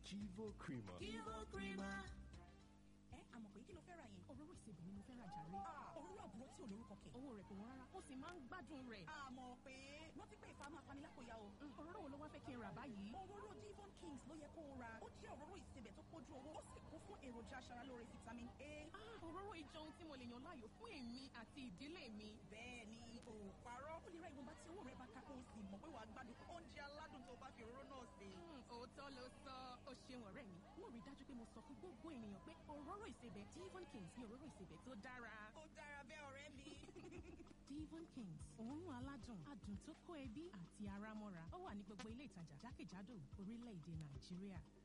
Kivo Creamer. Kivo Creamer. ẹ àmọ̀ pé kí ló fẹ́ ra yẹn. òróró ìsebẹ̀ ni mo fẹ́ ra jàre. òróró àbúrò tí ò lórúkọ kẹ̀. owó rẹ̀ kò wọ́n rárá ó sì máa ń gbádùn rẹ̀. àmọ̀ pé rántí pé ìfà máa fani lápòyà o. òróró wo ló wá fẹ́ kí n rà báyìí. òróró Devon Kings ló yẹ kó o ra. ó jẹ́ òróró ìsebẹ̀ tó pójú owó ó sì kún fún èròjà aṣaralóore vitamin A. òróró ìjọ ohun tí mo lè yàn láàyò fún èmi àti ìdílé mi. bẹ́ẹ̀ ni o parọ́. ó lè ra ìwọ̀nba tí owó rẹ̀ bá ká kó o sì mọ̀ pé wàá gbádùn oúnjẹ aládùn tó bá fi òróró náà sè. òótọ́ ló sọ ó ṣeun ọ̀rẹ́ mi. mo rí dájú pé mo sọ fún gbogbo ènìyàn pé òróró ìsebẹ̀ Devon Kings ni òróró ìsebẹ̀ tó dára. ó dára bẹ́ẹ̀ ọ̀rẹ́ mi. Devon Kings òórùn aládùn adùn tó kó ẹbí àti ara mọ́ra ó wà ní gbogbo ilé ìtajà jákèjádò orílẹ̀-èdè Nàìjíríà.